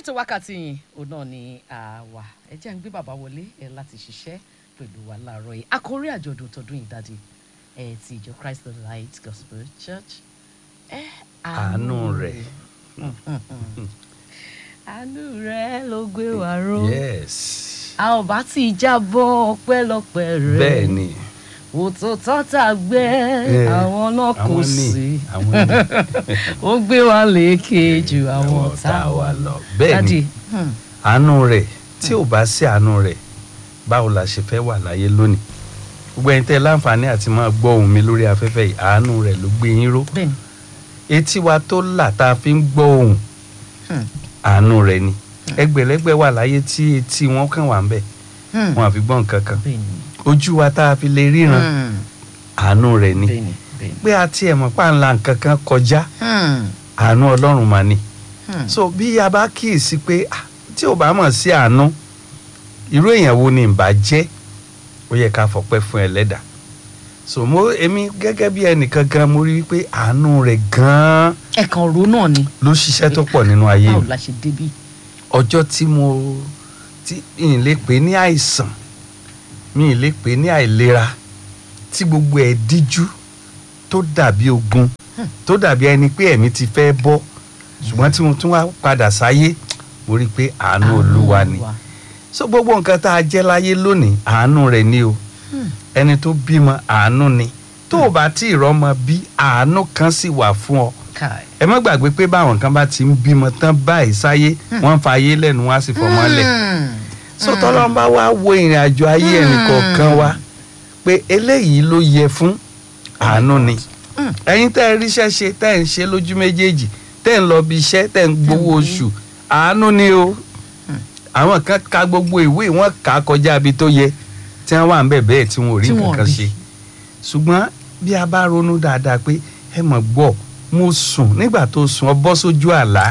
ètò wákàtí yìí òun náà ni àwa ẹ jẹ́ ń gbé bàbá wọlé ẹ láti ṣiṣẹ́ pẹ̀lú wa láàárọ̀ yìí àkórí àjọ̀dún tọdún yìí dáadé ẹ ti ìjọ Christ the Light Gospel Church ẹ àánú rẹ̀. àánú rẹ̀ ló gbé wa ró yes a ò bá ti jábọ́ ọpẹ́lọpẹ́ rẹ̀ bẹ́ẹ̀ ni òtòtọ́ tá a gbé Eh, àwọn náà kò àwọn ní sí àwọn ní ó gbé wa lékè ju àwọn tá a wà lọ. lọ bẹ́ẹ̀ Dádì, ni hmm, àánú rẹ̀ tí ò bá sí àánú rẹ̀ báwo la ṣe fẹ́ wà láyé lónìí gbogbo ẹni tẹ́ láǹfààní àti máa gbọ́ ohùn mi lórí afẹ́fẹ́ yìí àánú rẹ̀ ló gbé yín ró bẹ́ẹ̀ ni etí wa tó là tá a fi ń gbọ́ ohùn hmm, àánú rẹ̀ ni ẹgbẹ̀lẹ́gbẹ̀ wà láyé tí etí wọn kàn wà ń bẹ̀ hmm, wọn àfi gbọ́ nǹkan kan bẹ́ẹ̀ ni ojú wa tá a fi lè ríran hmm, àánú rẹ̀ ni bẹ́ẹ̀ ni bẹ́ẹ̀ ni. pé a tiẹ̀ mọ̀ pa ńlá nǹkan kan kọjá Hmm, àánú ọlọ́run mà ni hmm, so bí a bá kíyèsí pé ah, tí ò bá mọ̀ sí àánú irú èèyàn wo ni ìbá jẹ́ ó yẹ ká fọpẹ́ fún ẹlẹ́dà so mo èmi gẹ́gẹ́ bí ẹnìkan gan mo rí i pé àánú rẹ̀ gan-an ẹ̀kan ro náà ni ló ṣiṣẹ́ tó pọ̀ nínú ayé báwo mi la ṣe débí. ọjọ́ tí mo tí mi ì lè pè ní àìsàn mi ì lè pè ní àìlera tí gbogbo ẹ̀ díjú tó dàbí ogun tó dàbí ẹni pé ẹ̀mí ti fẹ́ bọ́ ṣùgbọ́n tí mo tún wá padà sáyé mo rí i pé àánú olúwa ni so gbogbo nǹkan tá a jẹ́ láyé lónìí àánú rẹ̀ ni o Hmm. ẹni tó bímọ àánú ni tó o bá tí ì rọ́mọ bí àánú kan sì wà fún ọ Kai. ẹ má gbàgbé pé báwọn kan bá ti ń bímọ tán báyìí sáyé wọ́n ń fa ayé lẹ́nu wá sí fọmọ lẹ̀ Hmm, so tọ́lọ́n bá wá wo ìrìn àjò ayé ẹnìkọ̀ọ̀kan wa pé eléyìí ló yẹ fún àánú ni Hmm. ẹ̀yin tẹ́ ẹ ríṣẹ́ ṣe tẹ́ ẹ ń ṣe lójú méjèèjì tẹ́ ẹ ń lọ bí iṣẹ́ tẹ́ ẹ ń gbowó oṣù àánú ni o àwọn kan ka gbogbo ìwé wọn kà á kọjá ibi tó yẹ tí wọ́n wà ń bẹ̀ bẹ́ẹ̀ tí wọn ò rí Tí wọn ò nǹkan kan rí. ṣe ṣùgbọ́n bí a bá ronú dáadáa pé ẹ mọ̀ gbọ́ mo sùn nígbà tó sùn ọ bọ́ sójú àlá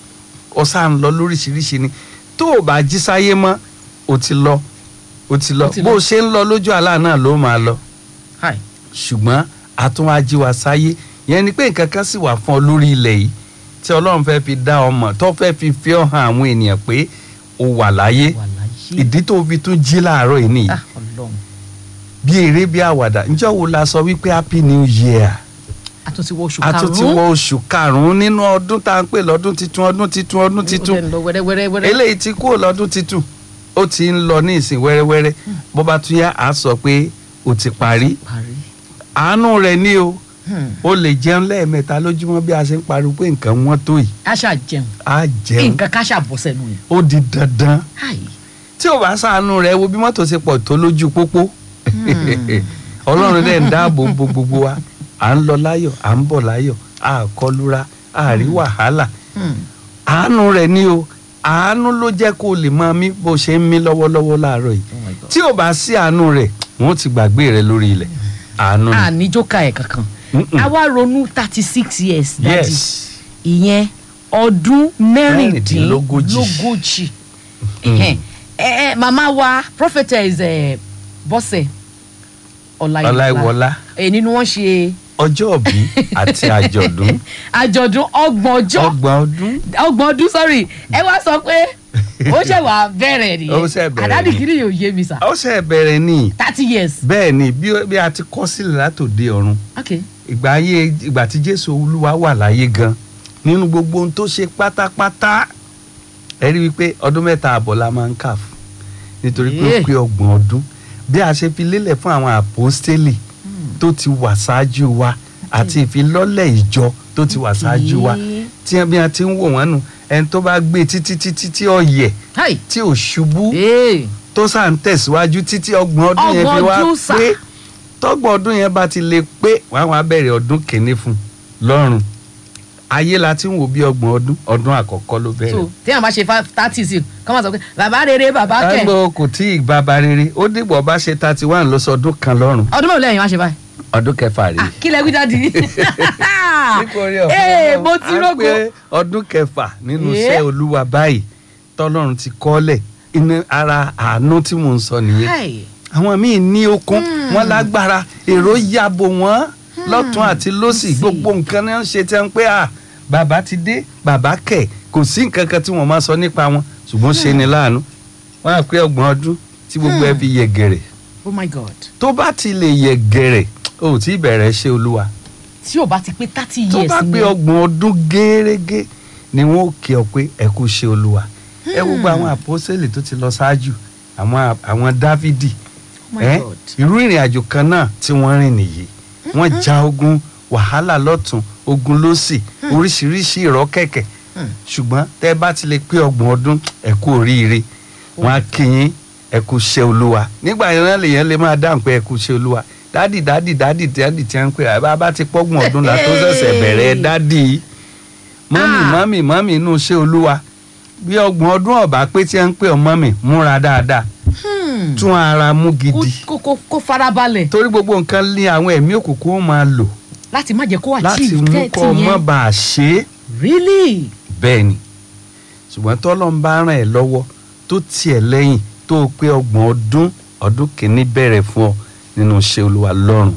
ọ̀sà ń lọ lóríṣiríṣi ni tó o bá jí sáyé mọ́ o ti lọ o ti lọ O ti bó lọ. o ṣe ń lọ lójú àlá náà ló máa lọ Kai. ṣùgbọ́n àtúnwájí wa sáyé yẹn ni pé nǹkan kan sì wà fún ọ lórí ilẹ̀ yìí tí ọlọ́run fẹ́ fi dá ọmọ tó fẹ́ fi fi ọ hàn àwọn ènìyàn pé o wà láyé wà láyé. ìdí tó fi tún jí láàárọ̀ yìí nìyí Ah, Ọlọ́run bí eré bí àwàdà ǹjọ́ wo la sọ wípé happy new year a tún ti wọ oṣù a tún ti karùn-ún wọ oṣù karùn-ún nínú ọdún tá à ń pè lọ́dún titun ọdún titun ọdún titun ó dẹ̀ ń lọ wẹ́rẹ́wẹ́rẹ́ eléyìí ti kúrò lọ́dún titun ó ti ń lọ ní ìsìn wẹ́rẹ́wẹ́rẹ́ bó bá tún yá a sọ pé ó ti parí parí. àánú rẹ̀ ní o Hmm. ó lè jẹun lẹ́ẹ̀mẹ́ta lójúmọ́ bí a ṣe ń pariwo pé nǹkan wọ́n tó yìí a ṣáà jẹun á jẹun nǹkan ká ṣáà bọ́ sẹ́nu yẹn. ó di dandan Ai. tí ò bá ṣàánú rẹ̀ wo bí mọ́tò ṣe pọ̀ tó lójú pópó ọlọ́run dẹ̀ ń dáàbò bo gbogbo wa à ń lọ láyọ̀ à ń bọ̀ láyọ̀ à kọlura à rí wàhálà Hmm. àánú rẹ̀ ni o àánú ló jẹ́ kó o lè máa mí bó ṣe ń mí lọ́wọ́lọ́wọ́ láàárọ̀ yìí Oh my God. tí ò bá sí àánú rẹ̀ wọ́n ti gbàgbé rẹ̀ lórí ilẹ̀ àánú a ni ní jókà ẹ̀ kankan Mm-mm. a wá ronú thirty six years dájú yes ìyẹn ọdún Mẹ́rìndínlógójì. mẹ́rìndínlógójì Ẹhẹ́n. ẹ ẹ màmá wa prophetess ẹ bọ́sẹ̀ ọláìwọlá ọláìwọlá ẹ nínú wọn ṣe ọjọ́ òbí àti àjọ̀dún àjọ̀dún ọgbọ̀n ọjọ́ ọgbọ̀n ọdún ọgbọ̀n ọdún sorry ẹ wá sọ pé ó ṣe wà bẹ̀rẹ̀ Ó ṣẹ̀ nìyẹn bẹ̀rẹ̀ àdáni ni. kiri yóò yé mi sà ó ṣe bẹ̀rẹ̀ ní thirty years bẹ́ẹ̀ ni bí bí a ti kọ́ sílẹ̀ látòde ọ̀run ok ìgbà ayé ìgbà tí jésù olúwa wà láyé gan nínú gbogbo ohun tó ṣe pátápátá ẹ rí wípé ọdún mẹ́ta àbọ̀ la máa ń kà fún nítorí pé ó Yeah. pé ọgbọ̀n ọdún bí a ṣe fi lélẹ̀ fún àwọn àpọ́stélì tó ti wà ṣáájú wa àti ìfilọ́lẹ̀ ìjọ tó ti wà ṣáájú wa Okay. tí bí a ti ń wò wọ́n nù ẹni tó bá gbé títí títí tí ó yẹ hi tí ò ṣubú hey. tó sá ń tẹ̀síwájú títí ọgbọ̀n ọdún yẹn fi Ọgbọ̀n wá ọdún sà. pé tọ́gbọ̀n ọdún yẹn bá ti lè pé wọ́n á wá bẹ̀rẹ̀ ọdún kìíní fún un lọ́run ayé la ti ń wò bí ọgbọ̀n ọdún ọdún àkọ́kọ́ ló bẹ̀rẹ̀. so tí àwọn bá ṣe thirty sí kọ́ máa sọ pé bàbá rere bàbá kẹ̀ ẹgbẹ́ kò tí ì bàbá rere ó dìgbò bá ṣe thirty one ló sọ ọdún kan lọ́run ọdún mélòó lẹ́yìn wá ṣe báyìí ọdún kẹfà rèé. Ah, kí lẹ wí dáàdi nítorí ọ̀fẹ́ ee Ọlọ́run, mo ti à ń rógo pé ọdún kẹfà nínú Yeah. iṣẹ́ olúwa báyìí tọ́lọ́run ti kọ́lẹ̀ inú ara àánú tí mò ń sọ nìyẹn Hi. àwọn míì ní okun Hmm. wọn lágbára èrò yàbò wọn lọ́tún àti lósì sí. gbogbo nǹkan náà ń ṣe tẹ́ ń pé à bàbá ti dé bàbá kẹ̀ kò sí nǹkan kan tí wọ́n máa sọ nípa wọn ṣùgbọ́n ṣe ni láàánú wọ́n á pé ọgbọ̀n ọdún tí gbogbo ẹ fi yẹ gẹ̀rẹ̀ oh my god tó bá ti lè yẹ gẹ̀rẹ̀ o ò tí ì bẹ̀rẹ̀ ṣe olúwa tí ò bá ti pé thirty tó years bá ni pé ọgbọ̀n ọdún gẹ́rẹ́gẹ́ ni wọ́n ó kí ọ pé ẹ kú ṣe olúwa ẹ gbogbo àwọn àpọ́sẹ̀lì tó ti lọ ṣáájú àwọn àwọn dávidi oh my ẹ god irú ìrìn àjò kan náà tí wọ́n rìn nìyí wọ́n ja ogun wàhálà lọ́tún ogun lósì oríṣiríṣi ìrọ́kẹ̀kẹ̀ Hmm. ṣùgbọ́n tẹ́ bá ti lè pé ọgbọ̀n ọdún ẹ kú oríire wọ́n á kí yín ẹ kú ṣe olúwa nígbà yẹn náà lèyàn lè máa dáhùn pé ẹ kú ṣe olúwa dádì dádì dádì dádì tí wọ́n ń pè é bá bá ti pọ́gbọ̀n ọdún la tó ṣẹ̀ṣẹ̀ bẹ̀rẹ̀ dádì mọ́mì Ah. mọ́mì mọ́mì inú ṣe olúwa bí ọgbọ̀n ọdún ọ̀bá pé tí wọ́n ń pè ọ́ mọ́mì múra dáadáa Hmm. tún ara mú gidi kó kó kó farabalẹ̀ torí gbogbo nǹkan ní àwọn ẹ̀mí òkùnkùn ó máa lò láti má jẹ́ kó láti achieve mú thirty kọ́ ọmọ yẹn bá a ṣe é really bẹ́ẹ̀ ni ṣùgbọ́n tọ́lọ́ ń bá ràn ẹ́ lọ́wọ́ tó tiẹ̀ lẹ́yìn tó o pé ọgbọ̀n ọdún ọdún kìíní bẹ̀rẹ̀ fún ọ nínú iṣẹ́ olúwa lọ́rùn.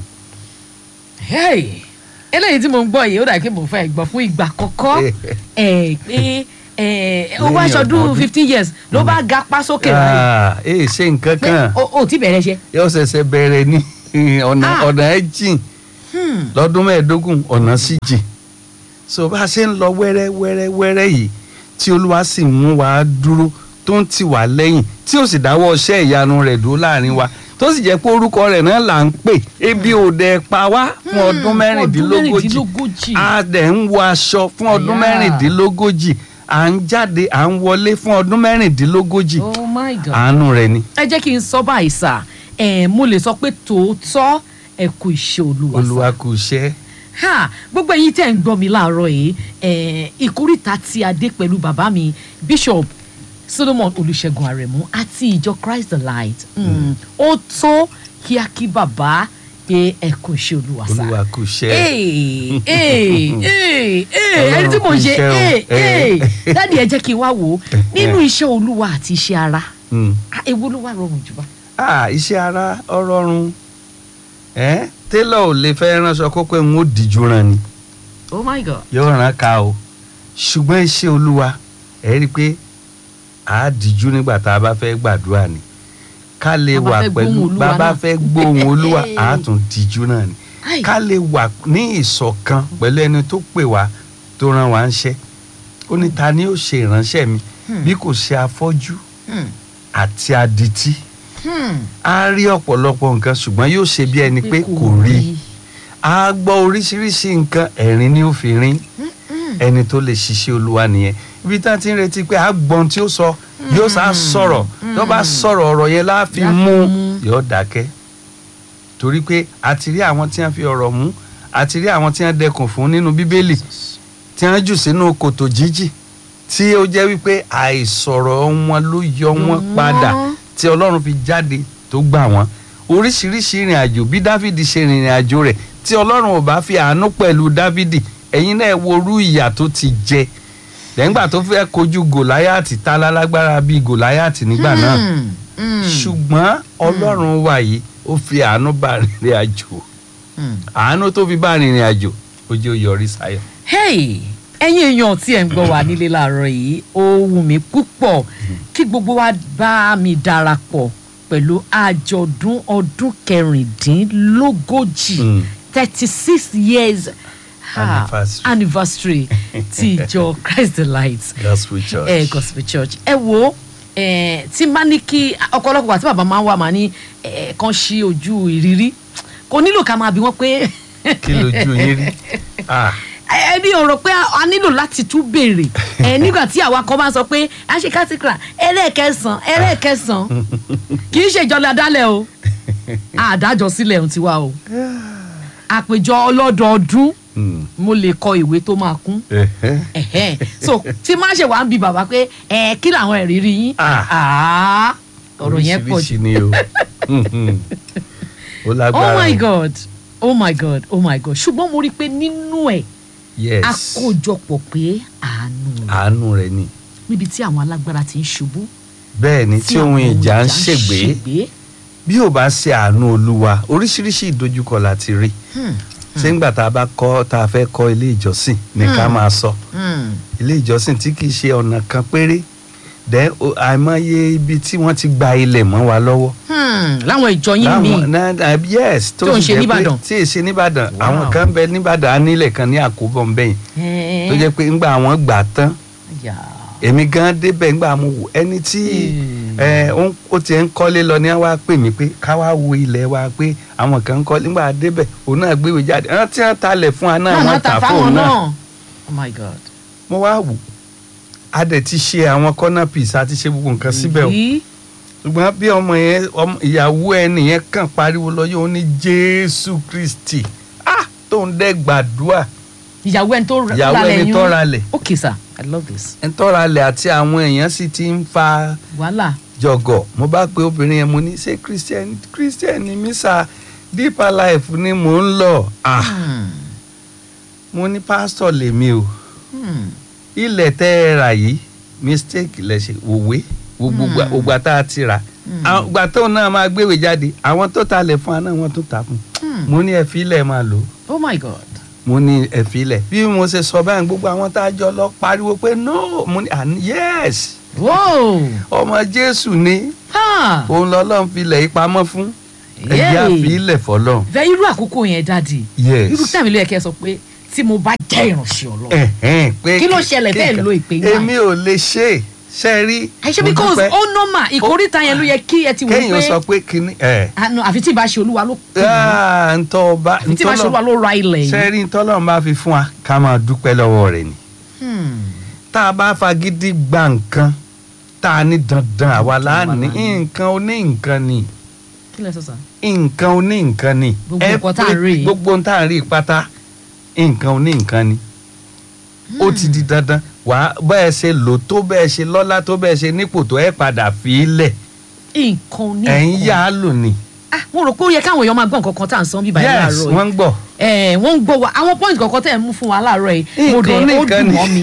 hey eléyìí tí mo ń gbọ́ yìí ó dàbí pé mo fẹ́ gbọ́ fún ìgbà àkọ́kọ́ ẹ̀ pé ẹ̀ ó wá Lẹ́yìn aṣọdún ọdún. fifteen years ló bá ga pa sókè báyìí Ah, ee ṣe nǹkan pé kan o ò tí bẹ̀rẹ̀ ṣe. yóò ṣẹ̀ṣẹ̀ bẹ̀rẹ̀ ní ọ̀nà Ah. ọ̀nà ẹ̀ jìn Hmm. lọ́dún mẹ́ẹ̀ẹ́dógún ọ̀nà sì jìn so bá a ṣe ń lọ wẹ́rẹ́ wẹ́rẹ́ wẹ́rẹ́ yìí tí olúwa sì mú wa dúró tó ń tì wá lẹ́yìn tí ó sì dáwọ́ iṣẹ́ ìyanu rẹ̀ dúró láàrin wa tó sì jẹ́ pé orúkọ rẹ̀ náà là ń pè ebi ò dẹ̀ pa wá fún Hmm, ọdún fún mẹ́rìndínlógójì mẹ́rìndínlógójì. a dẹ̀ ń wọ aṣọ fún ọdún Àyà. mẹ́rìndínlógójì à ń jáde à ń wọlé fún ọdún mẹ́rìndínlógójì oh my god. àánú rẹ̀ ni ẹ jẹ́ kí n sọ báyìí sà ẹ̀ mo lè sọ pé tòótọ́ ẹ kú iṣẹ́ olúwa sà. olúwa kù iṣẹ́ ha gbogbo ẹ̀yin tẹ́ ń gbọ́ mi láàárọ̀ yìí ẹ̀ ìkórìtà tí a dé pẹ̀lú bàbá mi bishop solomon olùṣègùn àrẹ̀mú àti ìjọ christ the light Mm, ó tó kí a kí bàbá pé ẹ kú iṣẹ́ olúwa sà. olúwa kù iṣẹ́ Ee, ee, ee, ee, ẹni tí mo Ọlọ́run kú ṣe iṣẹ́ o. ee, ee. Eh. dáàdi ẹ jẹ́ kí n wá wò ó nínú iṣẹ́ olúwa àti iṣẹ́ ara Hmm. ah, èwo ló wà rọrùn jù bá. ah iṣẹ́ ara ọrọ̀run ẹ́ télọ̀ ò lè fẹ́ ránṣọ kó pé n ó díjú ran ni oh my god. yóò ràn ká o ṣùgbọ́n iṣẹ́ olúwa ẹ̀ rí i pé a díjú nígbà tá a bá fẹ́ gbàdúrà ni ká lè Bá bá wà fẹ́ pẹ̀lú gbóhùn Olúwa bá bá náà. fẹ́ gbóhùn olúwa a tún díjú náà ni Ai. ká lè wà ní ìṣọ̀kan pẹ̀lú ẹni tó pè wá tó rán wa ń ṣẹ́ ó ní ta ni ó ṣe ìránṣẹ́ mi Hmm. bí kò ṣe afọ́jú Hmm. àti adití Hmm. a rí ọ̀pọ̀lọpọ̀ nǹkan ṣùgbọ́n yóò ṣe bí ẹni pé kò rí a gbọ́ oríṣiríṣi nǹkan ẹ̀rín ni ó fi rín ẹni tó lè ṣiṣẹ́ olúwa nìyẹn ibi tá a ti ń retí pé a gbọ́n tí ó sọ yóò sá sọ̀rọ̀ tó bá sọ̀rọ̀ ọ̀rọ̀ yẹn láàfin Láfi mú mú. yóò dákẹ́ torí pé a ti rí àwọn tí wọ́n fi ọ̀rọ̀ mú a ti rí àwọn tí wọ́n dẹkùn fún nínú bíbélì tí wọ́n jù sínú kòtò jíjì tí ó jẹ́ wípé àìsọ̀rọ̀ wọn ló yọ wọn Wọ́n. padà tí ọlọ́run fi jáde tó gbà wọ́n oríṣiríṣi ìrìn àjò bí dávidi ṣe rìnrìn àjò rẹ̀ tí ọlọ́run ò bá fi àánú pẹ̀lú dávidi ẹ̀yin náà wo orú ìyà tó ti jẹ lẹ́yìngbà tó fẹ́ kojú gòláyàtì tá lálágbára bíi gòláyàtì nígbà náà Hmm. Hmm. ṣùgbọ́n ọlọ́run wà yìí ó fi àánú bá rìnrìn àjò Hmm. àánú tó fi bá rìnrìn àjò ó jẹ́ ó yọrí sáyọ̀. hey ẹ̀yin èèyàn tí ẹ̀ ń gbọ́ wá nílé láàárọ̀ yìí ó wù mí púpọ̀ kí gbogbo wa bá mi darapọ̀ pẹ̀lú àjọ̀dún ọdún kẹrìndínlógójì Mm. thirty six years ah, Anniversary. anniversary ti ìjọ Christ the Light gospel church. ẹ gospel church ẹ wo ẹ tí n bá ní kí ọ̀pọ̀lọpọ̀ àti bàbá máa ń wà máa ní ẹ kàn ṣí ojú ìrírí kò nílò ká máa bí wọn pé kí lójú yín rí. Ah, ẹbí ò rò pé a nílò láti tún béèrè ẹ nígbà tí àwa kan bá sọ pé a ṣe kátìkìlà ẹlẹ́ẹ̀kẹsàn ẹlẹ́ẹ̀kẹsàn kì í ṣe ìjọba dálẹ̀ o àdájọ sílẹ̀ ń tiwa o àpèjọ ọlọ́dọọdún mm, mo lè kọ ìwé tó máa kún ẹ̀hẹ́. ẹ̀hẹ́n. so tí má ṣe wàá ń bi bàbá pé ẹ kí làwọn ìrírí yín Ah. Ah, ọ̀rọ̀ yẹn pọ̀ jù oríṣiríṣi ni o Mhm. ó oh lágbára my o. god oh my god oh my god ṣùgbọ́n mo rí i pé nínú ẹ̀ yes àkójọpọ̀ pé àánú rẹ̀ àánú rẹ̀ ni níbi tí àwọn alágbára ti ń ṣubú bẹ́ẹ̀ ni tí ohun àwọn ìjà ń ṣègbè bí ò bá ṣe àánú olúwa oríṣiríṣi ìdojúkọ la ti rí Hmm. ṣé ńgbà tá a bá kọ́ tá a fẹ́ kọ́ ilé ìjọsìn ní ká Hmm. máa sọ Hmm. ilé ìjọsìn tí kì í ṣe ọ̀nà kan péré dẹ́ o- àìmọye ibi tí wọ́n ti gba ilẹ̀ mọ́ wa lọ́wọ́ Hmm. láwọn ìjọ yín mi láwọn náà náà, yes Tó ń sì ṣe jẹ́ pé- níbàdàn. tí ì ṣe nìbàdàn Wow. àwọn kan bẹ nìbàdàn á nílẹ̀ kan ní àkóbọ̀ ńbẹ̀yìn tó jẹ́ pé ńgbà àwọn gbà tán èmi gan débẹ̀ ńgbà mo wò ẹni tí Hmm. ẹ, ó ń- ó ti ń kọ́lé lọ ní wá pè mí pé ká wá wo ilẹ̀ wa pé àwọn kan ń kọ́lé ńgbà débẹ̀ òun náà gbéwèé jáde ẹran tí wọ́n talẹ̀ fún wa náà wọ́n tà fóun náà oh my god mo wá wò a dẹ̀ ti ṣe àwọn corner piece a ti ṣe gbogbo nǹkan síbẹ̀ o Yìí. ṣùgbọ́n bí ọmọ yẹn ọmọ ìyàwó ẹni yẹn kàn pariwo lọ yóò ní jésù kristi ah tó ń dẹ́ gbàdúrà ìyàwó ẹni tó ra ìyàwó lálẹ́ ẹni yín. tó ralẹ̀ okay sir i love this ẹni tó ralẹ̀ àti àwọn èèyàn sì ti ń fa wàhálà jọgọ mo bá pe obìnrin yẹn mo ní ṣé christian christian ni mí sá deeper life ni mò ń lọ ah Hmm. mo ní pásítọ̀ lèmi o Hmm. ilẹ̀ tẹ́ ẹ rà yìí mistake lẹ ṣe òwe gbogbo Hmm. ògbà tá a ti rà Hmm. àwọn ìgbà tó náà máa gbéwèé jáde àwọn tó ta lẹ̀ fún wa náà wọ́n tún ta fún Hmm. mo ní ẹ fi ilẹ̀ máa lò ó oh my god mo ní ẹ fi ilẹ̀ bí mo ṣe sọ báyìí gbogbo àwọn tá a jọ lọ pariwo pé no mo ní àní yes whoa ọmọ jésù ni ha òun lọ́lọ́run fi ilẹ̀ yìí pamọ́ fún ẹ̀jẹ̀ Yay. àfi ilẹ̀ fọlọ́run bẹ irú àkókò yẹn dáàdi yes irú tàbí ló yẹ kẹ́ ẹ sọ pé tí mo bá jẹ́ ìránṣẹ́ ọlọ́run ẹ̀hẹ́n pé Kí ló ṣẹlẹ̀ tẹ́ ẹ̀ kíkan- lo ìpè yìí èmi ò lè ṣe é ṣe rí àìṣe mo because dúpẹ́. ó nọ́mà ìkórìtà yẹn ló yẹ kí ẹ ti wò kéèyàn sọ pé pé kíní ẹ̀ àná àfi tí ìbá ṣe olúwa ló kù Ah, ntọ́ ọba àfi tí ìbá ṣe olúwa ló ra ilẹ̀ yìí. sẹ́rí ntọ́lọ́run bá fi fún wa ká máa dúpẹ́ lọ́wọ́ rẹ̀ ni Hmm. tá a bá fagídí gba nǹkan tá a ní dandan àwa láàní Dandan. nǹkan oní nǹkan ni kí lẹ sọ sà. nǹkan oní nǹkan ni Gbogbo nǹkan tá à ń rí yìí. gbogbo nǹkan tá à ń rí pátá nǹkan oní nǹkan ni ó ti di dandan wà á bẹ́ẹ̀ ṣe lò tó bẹ́ẹ̀ ṣe lọ́lá tó bẹ́ẹ̀ ṣe nípò tó ẹ̀ padà fi í lẹ̀ nǹkan ní ẹ̀ ń nǹkan. yá a lò ní. ah mo rò pé ó yẹ káwọn èèyàn máa gbọ́ nǹkan kan tá à ń sọ bíbá yìí yes láàárọ̀ yìí. wọ́n ń gbọ́. ẹ wọ́n ń gbọ́ wa àwọn point kankan tẹ̀ ń mú fún wa láàárọ̀ yìí mo dẹ̀ Nǹkan ní ó nǹkan dùn ni. mọ́ mi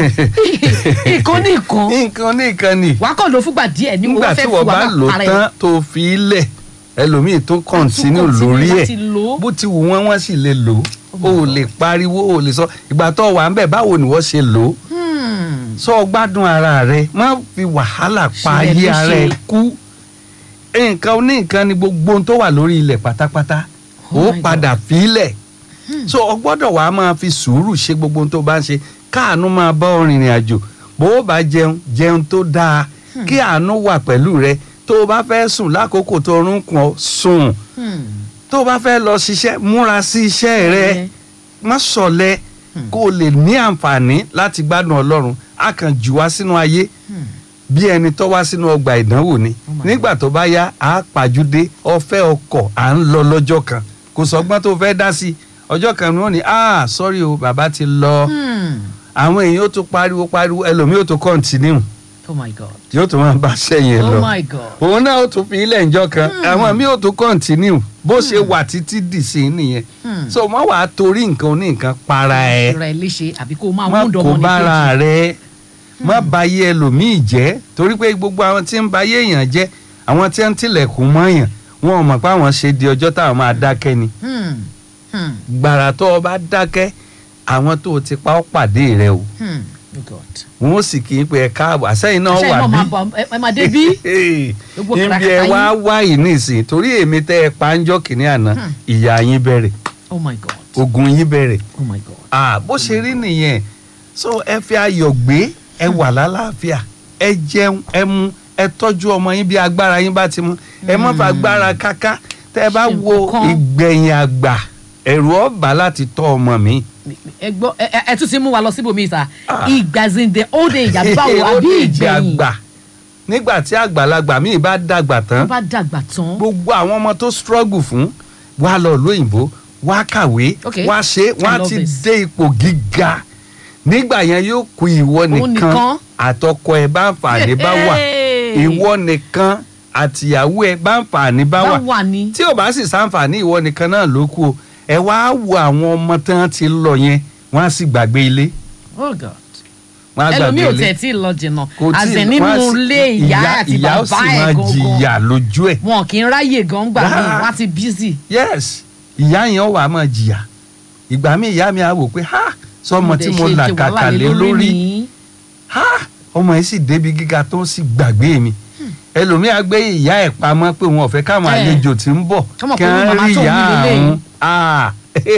nǹkan ní nǹkan nǹkan oní nǹkan ni. wàá kàn ló fúgbà díẹ̀ ní mo nígbà fẹ́ tí fi wọ́n wà bá lò lára ẹ̀. tán tó fi í lẹ̀ ẹlòmíì tó kọ̀ǹtínú lórí ẹ̀ láti lò ó. bó ti wù wọ́n wọ́n sì lè lò Oh ó my ò God. lè pariwo ó lè sọ ìgbà tó wà ń bẹ̀ báwo ni wọ́n ṣe lò ó Hmm. sọ gbádùn ara rẹ má fi wàhálà pa Ṣe ayé lè ara ṣe. ẹ kú nǹkan oní nǹkan ni gbogbo ohun tó wà lórí ilẹ̀ pátápátá Oh ó my padà fi í lẹ̀ so o gbọ́dọ̀ wàá máa fi sùúrù ṣe gbogbo ohun tó bá ń ṣe káàánú máa bá ọ rìnrìn àjò bó o bá jẹun jẹun tó dáa kí àánú wà pẹ̀lú rẹ tó o bá fẹ́ sùn lákòókò tó orún kùn ọ́ sùn Hmm. tó o bá fẹ́ lọ ṣiṣẹ́ múra sí iṣẹ́ rẹ Ẹ. má ṣọ̀lẹ Hmm. kó o lè ní àǹfààní láti gbádùn ọlọ́run a kàn jù wá sínú ayé Hmm. bí ẹni tó wá sínú ọgbà ìdánwò ni Oh my nígbà tó bá yá a pàjùdé ọfẹ ọkọ à ń lọ lọ́jọ́ kan kò sọgbọ́n tó fẹ́ dá sí ọjọ́ kan ni wọ́n ní ah sorry o bàbá ti lọ Hmm. àwọn èèyàn ó tún pariwo pariwo ẹlòmíì ó tún kọ́ńtínú oh my god yóò tún máa bá sẹ́yìn oh lọ my god òun náà ó tún fi ilẹ̀ ńjọ́ kan àwọn míì ó tún kọ́ńtínú bó ṣe wà títí dì sí i nìyẹn Hmm. so wọ́n wàá torí nǹkan oní nǹkan para ẹ̀ ìrora ẹ léṣe àbí kó o máa má mú kó dọmọ ní bára kejì rẹ má bayé ẹlòmíì jẹ́ torí pé gbogbo àwọn tí ń bayé èèyàn jẹ́ àwọn tí ń tilẹ̀kùn mọ́yàn wọn ò mọ̀ pé àwọn ṣe di ọjọ́ táwọn máa dákẹ́ ni Hmm. Hmm. gbàrà tó o bá dákẹ́ àwọn tó o ti pa ọ́ pàdé rẹ o Hmm. oh god wọn ó sì kí n pé ẹ káàbọ̀ àsẹ́yìn náà àṣẹ wà náà máa bí bọ̀ ẹ ẹ máa dé bí Gbogbo níbi ẹ kàràkàtà wá yín. wá yìí nísìnyí torí èmi tẹ́ ẹ pa ń jọ́ kìíní àná Hmm. ìyá yín bẹ̀rẹ̀ oh my god ogun yín bẹ̀rẹ̀ oh my god ah bó ṣe rí nìyẹn so ẹ fi ayọ̀ gbé ẹ wà lálàáfíà ẹ jẹun ẹ mu ẹ tọ́jú ọmọ yín bí agbára yín bá ti mú ẹ má fa agbára káká tẹ ẹ bá Ṣe wo nǹkan kan. ìgbẹ̀yìn àgbà ẹ̀rù ọ̀bà láti tọ́ ọmọ mi. ẹ gbọ́ ẹ ẹ- ẹ tún ti mú wa lọ síbòmí sá Ah. ìgbàzìndé old age àbáwo Ó àbí ní ìgbẹ̀yìn àgbà nígbà tí àgbàlagbà míì bá dàgbà tó tán bá dàgbà tán gbogbo àwọn ọmọ tó struggle fún wá lọ lóyìnbó wá kàwé Okay. wá ṣe I wá love ti this. dé ipò gíga nígbà yẹn yóò kú ìwọ Òun nìkan nìkan. àtọkọ ẹ bá ń fààní bá wà Hey. ìwọ nìkan àtìyàwó ẹ bá ń fààní bá bá wà wà ní tí ò bá sì sáǹfààní ìwọ nìkan náà ló kú o ẹ wá wo àwọn ọmọ tí wọn ti lọ yẹn wọn á sì gbàgbé ilé oh god wọn á ẹlòmíì gbàgbé ò ilé tẹ̀ tí ì lọ jìnnà Kò tí ì- àzẹ̀ wọ́n á nínú sì- ilé ìyá àti ìyá ó bàbá sì ẹ̀ máa gangan jìyà lójú ẹ̀ wọn kì í ráyè gan gbà mí Rárá. wọn á ti bízì yes ìyá yẹn wà á máa jìyà ìgbà míì ìyá mi á wò pé ha sọmọ tí dẹ̀ mo ṣe- là ṣe kàkà wàhálà lé lórí ní. ha ọmọ yìí sì débi gíga tó sì gbàgbé mi ẹlòmíà gbé ìyá ẹ̀ pamọ́ pé wọn ò fẹ́ káwọn Ẹ̀. àlejò tí ń bọ̀ Kọ́mọ̀ kí pé wọ́n màmá rí tó ń ìyá wí lélẹ́yìí. àwọn Ah,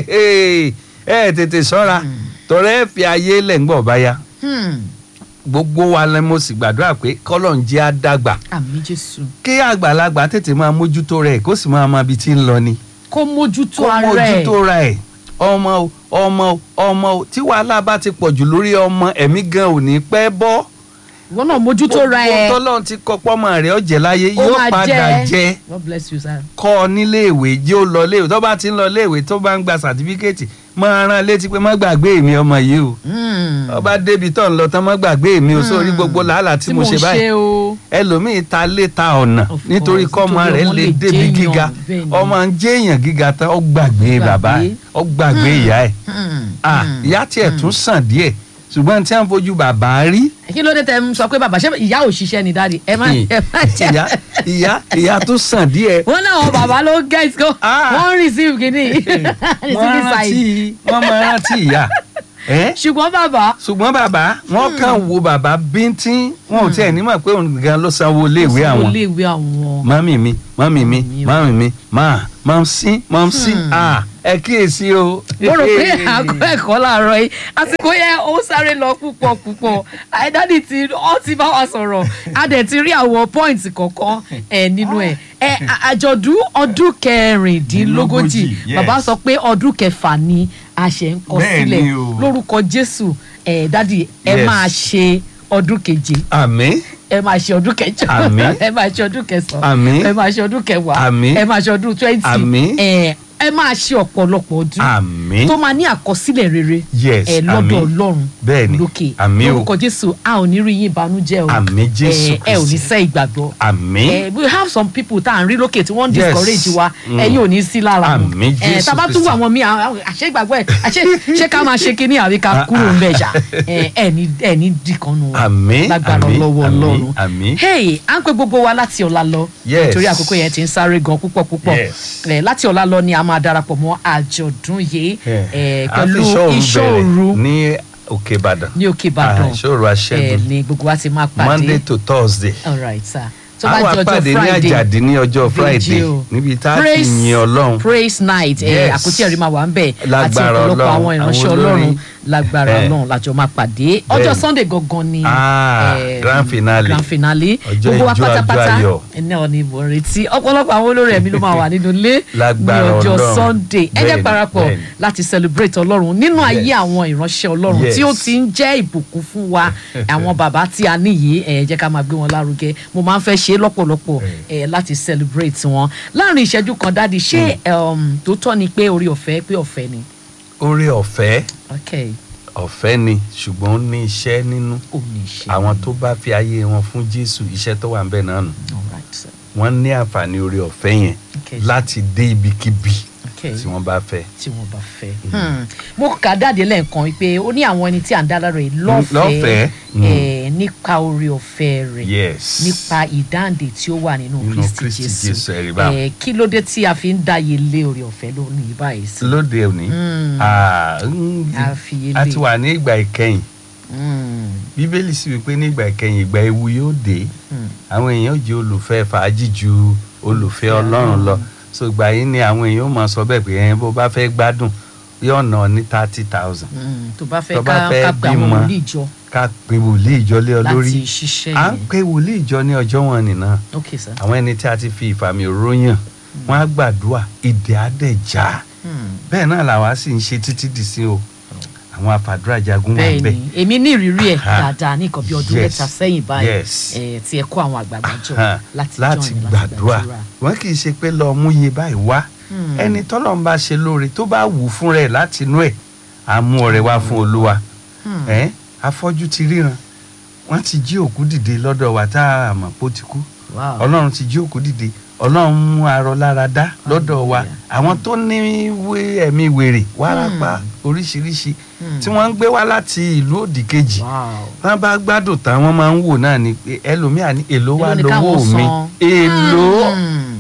ẹ tètè ṣọ́ra tọrẹ fi ayé lẹ̀ ń gbọ̀ báyà Hmm. gbogbo wa ni mo sì gbàdúrà pé kọ́lọ̀ ń jẹ́ àdàgbà àmì jésù kí àgbàlagbà tètè máa mójútó rẹ̀ kó sì máa mọ ibi tí ń lọ ni kó mójútó kó ara ẹ̀ mójútó ra ẹ̀ ọmọ o ọmọ o ọmọ o tí wàhálà bá ti pọ̀ jù lórí ọmọ ẹ̀mí gan ò ní pẹ́ bọ́ ìwọ náà mójútó ra ẹ̀ gbogbo tọ́lọ́run ti kọ́ pọ́mọ rẹ̀ ọ̀jẹ̀ láyé ó yóò máa padà jẹ́ God bless you sir. kọ́ ọ níléèwé jẹ́ ó lọ léèwé tó bá ti ń lọ léèwé tó bá ń gba sàtífíkẹ́ẹ̀tì máa rán létí pé má gbàgbé mi ọmọ yìí o Hmm. ọba débi tó ń lọ tán má gbàgbé mi o sórí gbogbo làálàá tí mo ṣe báyìí o. ẹlòmíín ta lé ta ọ̀nà Of nítorí course, kọ́mọ nítorí rẹ̀ ọmọ lè lè débi jéèyàn, gíga bẹ́ẹ̀ ni. ọmọ ń jéèyàn gíga tán ó gbàgbé Ó bàbá gbàgbé. ẹ̀ ó gbàgbé ìyá ẹ̀ Hmm. ah Hmm. ìyá tiẹ̀ tún sàn díẹ̀ ṣùgbọ́n tí wọ́n fojú bàbá rí kí ló dé tẹ ń sọ pé bàbá ṣé ìyá ò ṣiṣẹ́ ni dáàdi ẹ má ẹ má jẹ́ ìyá ìyá ìyá tún sàn díẹ̀ wọn náà wọn bàbá ló get go Ah. wọn receive kìíní wọ́n receive rántí side wọ́n máa rántí ìyá ẹ́ ṣùgbọ́n bàbá ṣùgbọ́n bàbá wọn kàn wo bàbá bíntín wọn ò tiẹ̀ nímọ̀ pé òun gan ló sanwó iléèwé àwọn iléèwé àwọn mọ́mì mi mọ́mì mi Mọ́mì o. mọ́mì mi máa mọ́m sí mọ́m sí ah ẹ kíyèsí o. mo rò pé àgọ́ ẹ̀kọ́ làárọ̀ yìí àsìkò yẹn ó sáré lọ púpọ̀ púpọ̀ àìdáàdì tí ó ti bá wa sọ̀rọ̀ a dẹ̀ ti rí àwọn pọ́ìntì kọ̀ọ̀kan ẹ̀ nínú ẹ̀ ẹ̀ à- àjọ̀dún ọdún kẹrìndínlógójì yes. bàbá sọ pé ọdún kẹfà ni a ṣe ń kọ Bẹ́ẹ̀ ni sílẹ̀ o. lórúkọ Jésù ẹ̀ dádì ẹ Yes. máa ṣe ọdún keje àmín ẹ máa ṣe ọdún kẹjọ Àmín. ẹ máa ṣe ọdún kẹsàn-án Àmín. ẹ máa ṣe ọdún kẹwàá Àmín. ẹ máa ṣe ọdún twenty Àmín. ẹ ẹ máa ṣe ọ̀pọ̀lọpọ̀ ọdún àmín tó máa ní àkọsílẹ̀ rere Yes, ẹ lọ́dọ̀ àmín. ọlọ́run Bẹ́ẹ̀ni, lókè àmín o. lórúkọ jésù a ò ní rí yín ìbànújẹ́ o Àmín Jésù ẹ ẹ ò ní Kristi. sẹ́ ìgbàgbọ́ àmín ẹ we have some people tá à ń rí lókè tí wọ́n ń Yes. discourage wa Mm. ẹ̀yin ò ní sí lára wọn Àmín ẹ Jésù tábà tún Kristi. wà wọn míì àwọn- àwọn- àṣẹ ìgbàgbọ́ ẹ àṣẹ ṣé ká máa ṣe kinní àbí ká kúrò ń bẹ̀ ṣá ẹ ẹ ní ẹ ní dìkanu wọn Àmín, lágbára àmín, lọ́wọ́ àmín, ọlọ́run àmín. hey à ń pe gbogbo wa láti ọ̀la lọ Yes. nítorí àkókò yẹn ti ń sáré gan púpọ̀ púpọ̀ Yes. ẹ láti ọ̀la lọ ni a máa darapọ̀ mọ́ àjọ̀dún yìí ẹ a pẹ̀lú fi ìṣọ́ iṣọ́ òru òru bẹ̀rẹ̀ ní òkè ìbàdàn ní òkè ìbàdàn Ah, ìṣọ́ òru ẹ aṣẹ́gun ní gbogbo wa ti máa monday pàdé to thursday all right sir tó bá àwọn di ọjọ́ àpàdé ní friday àjàdí ní ọjọ́ friday Vigil. níbi tá a ti Praise- yin ọlọ́run praise night ẹ Yes. àkótí ẹ̀rí máa wà ń bẹ̀ àti Lágbára ọ̀pọ̀lọpọ̀ Ọlọ́run, àwọn ìránṣẹ́ àwọn olórin. ọlọ́run lágbára Eh. ọlọ́run lájọ máa pàdé ọjọ́ Bẹ́ẹ̀ni. sunday gangan ni Ah, eh, grand finale. grand finale Ọjọ́ gbogbo wa ijó, ọjọ́ pátápátá ayọ̀. ẹni ọ̀ ni mo ń retí ọ̀pọ̀lọpọ̀ àwọn olórin ẹ̀mí ló máa wà nínú ilé ní Lágbára ọjọ́ Ọlọ́run. sunday ẹ jẹ́ Bẹ́ẹ̀ni, parapọ̀ bẹ́ẹ̀ni. láti celebrate ọlọ́run nínú ayé Yes. àwọn ìránṣẹ́ ọlọ́run Yes. tí ó ti ń jẹ́ ìbùkún fún wa àwọn bàbá tí a níyì ẹ jẹ́ ká máa gbé wọn lárugẹ mo máa ń fẹ́ ṣe é lọ́pọ̀lọpọ̀ ẹ láti celebrate wọn láàrin ìṣẹ́jú kan dáàdi ṣé um, tó tọ́ ni pé orí ọ̀fẹ́ pé ọ̀fẹ́ ni oore ọ̀fẹ́ ok ọ̀fẹ́ ni ṣùgbọ́n ó ní iṣẹ́ nínú ò ní ṣe àwọn tó bá fi ayé wọn fún jésù iṣẹ́ tó wà ń bẹ̀ náà nù all right sir wọ́n ní àǹfààní oore ọ̀fẹ́ yẹn Okay. láti dé ibikíbi ok tí wọ́n bá fẹ́. tí wọ́n bá fẹ́. Hmm. mo kà dáàdi lẹ́ẹ̀kan wípé ó ní àwọn ẹni tí à ń dá lára rẹ̀ lọ́fẹ̀ẹ́ lọ́fẹ̀ẹ́. Hmm. eh, nípa orí ọ̀fẹ́ rẹ̀ yes nípa ìdáǹdè tí ó wà nínú Nínú kristi Kristi jésù Jésù, ẹ̀rí báwọn. Eh, kí ló dé tí a fi ń dáyé lé orí ọ̀fẹ́ lónìí báyìí sí. lóde òní Mm. ah, mm, A fi yé a lé. ti wà ní ìgbà ìkẹyìn Hmm. bíbélì sì wípé ní ìgbà ìkẹyìn ìgbà ewu yóò dé Hmm. àwọn èèyàn jẹ́ olùfẹ́ fàájì ju olùfẹ́ ọlọ́run lọ so ìgbà yìí ni àwọn èèyàn máa sọ bẹ́ẹ̀ pé ẹ̀yin bó bá fẹ́ gbádùn yóò ná ní thirty thousand Hmm. tó bá fẹ́ Tó bá ká fẹ́ ká pe àwọn bímọ wòlíì jọ ká pe wòlíì ìjọlé ọ lórí láti ṣiṣẹ́ à ń yẹn pe wòlíì ìjọ ní ọjọ́ wọn nìna ok sir. àwọn ẹni tí a ti fi ìfàmì òróyàn wọn á gbàdúrà ìdè àdẹ̀já Hmm. bẹ́ẹ̀ náà làwa sì ń ṣe títí dì sí o àwọn àfàdúrà jagun wà bẹ́ẹ̀ bẹ́ẹ̀ ni èmi ní ìrírí ẹ̀ Aha. dáadáa ní nǹkan bí ọdún Yes. mẹ́ta sẹ́yìn báyìí Yes. eh, tí ẹ kó àwọn àgbààgbà jọ hàn láti láti join, gbàdúrà wọn kì í ṣe pé lọ mú iye báyìí wá Hmm. ẹni tọ́lọ́ ń bá ṣe lóore tó bá wù fún rẹ̀ láti inú ẹ̀ á mú ọrẹ wá fún olúwa Hmm. ẹ̀ afọ́jú ti ríran wọ́n ti jí òkú dìde lọ́dọ̀ wa tá a mọ̀ pé ó ti kú Wow. ọlọ́run ti jí òkú dìde ọlọ́run mú arọ lára dá lọ́dọ̀ wa Hallelujah. àwọn tó ní wé ẹ̀mí wèrè wárápá oríṣiríṣi Hmm. tí wọ́n ń gbé wá láti ìlú òdì kejì Wow. wọ́n bá gbádùn tán wọ́n máa ń wò náà ni pé ẹlòmíà ní èlò wa Èló ni lówó káwọn mi san? èlò Hmm.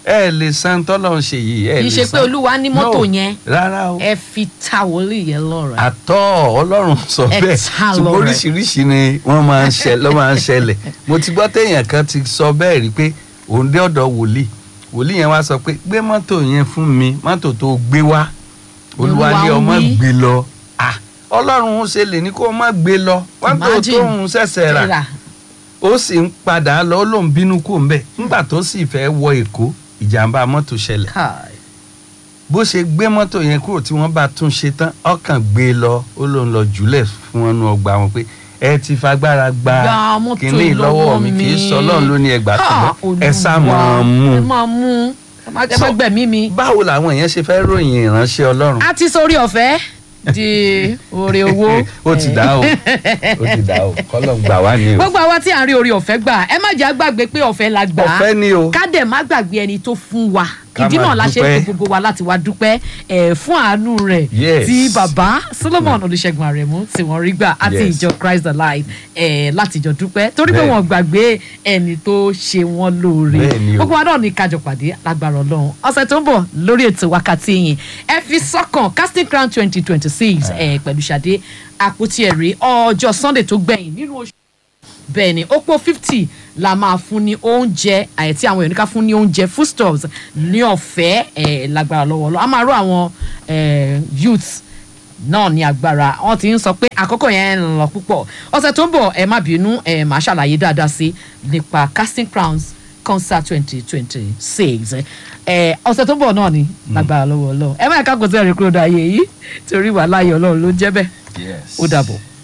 ẹ lè san tọ́lọ̀ ń ṣe yìí ẹ kì í lè ṣe pé san. olúwa ní mọ́tò No, yẹn rárá o ẹ fi ta wòlíì yẹn lọ́rọ̀ àtọ́ ọlọ́run sọ Ẹ bẹ́ẹ̀ ta ṣùgbọ́n lọ́rẹ. oríṣiríṣi ni wọ́n máa ń ṣẹ lọ́ máa ń ṣẹlẹ̀ mo ti gbọ́ téèyàn kan ti sọ bẹ́ẹ̀ rí pé òun dé ọ̀dọ̀ wòlíì wòlíì yẹn wá sọ pé gbé mọ́tò yẹn fún mi mọ́tò tó gbé wá olúwa ní Olúwa ọmọ wí. gbé lọ Ah, ọlọ́run ṣe lè ní kó má gbé lọ mọ́tò Imagine. tóun ṣẹ̀ṣẹ̀ rà Rà. ó sì ń padà lọ ó lóun bínú kó ń bẹ̀ nígbà tó sì fẹ́ wọ èkó ìjàmbá mọ́tò ṣẹlẹ̀ Kai. bó ṣe gbé mọ́tò yẹn kúrò tí wọ́n bá tún ṣe tán ọkàn gbé e lọ ó lóun lọ jùlẹ̀ fún wọn nu ọgbà wọn pé ẹ ti fagbára gba Gba mọ́tò kínní lọ́wọ́ mi kì í sọ ọlọ́run ló ní ẹgbàá Ha, tó ẹ sá Olúwa, máa ẹ mú máa mú ẹ má ẹ má So- gbẹ̀mí mi. báwo làwọn èèyàn ṣe fẹ́ ròyìn ìránṣẹ́ ọlọ́run a ti sórí ọ̀fẹ́ di oore owó. ó ti dá o ó ti dá o kọ́lọ̀ gbà wá ní o gbogbo àwa tí à ń rí orí ọ̀fẹ́ gbà ẹ má jẹ́ àgbàgbé pé ọ̀fẹ́ la gbà á ọ̀fẹ́ ni o ká dẹ̀ má gbàgbé ẹni tó fún wa Ká ìdí máa náà la ṣe ń dúpẹ́. pe gbogbo wa láti wá dúpẹ́ ẹ̀ fún àánú rẹ̀ Yes. tí bàbá Solomon Olúṣẹ́gun Àrẹ̀mú tí wọ́n rí gbà àti Yes. ìjọ Christ Alive ẹ̀ láti jọ dúpẹ́ torí pé Bẹ́ẹ̀. wọ́n gbàgbé ẹni tó ṣe wọ́n lóore Bẹ́ẹ̀ ni o. gbogbo wa náà ní kájọ pàdé lágbára Ọlọ́run ọ̀sẹ̀ tó ń bọ̀ lórí ètò wákàtí yìí ẹ fi sọ́kàn casting crown twenty twenty six ẹ̀ pẹ̀lú Ṣadé àpótí ẹ̀rí ọjọ́ Sunday tó gbẹ̀yìn nínú oṣù bẹ́ẹ̀ ni ó pọ̀ fifty la máa fún ní oúnjẹ àyẹ̀tí àwọn èèyàn ní ká fún ní oúnjẹ foodstuffs ní ọ̀fẹ́ ẹ̀ lágbára lọ́wọ́ lọ a máa rọ àwọn eh, youths náà ní agbára wọn ti ń sọ pé àkókò yẹn ń lọ púpọ̀ ọ̀sẹ̀ tó ń bọ̀ ẹ má bínú ẹ máa ṣàlàyé dáadáa sí nípa casting crowns concert twenty twenty six ẹ ọ̀sẹ̀ tó ń bọ̀ náà ni lágbára lọ́wọ́ lọ ẹ má yẹ ká kò tẹ́ ẹ̀rí kúrò dáyé yìí torí wàhálà ayé ọlọ́run ló ń jẹ́ bẹ́ẹ̀ Yes. ó dàbọ̀.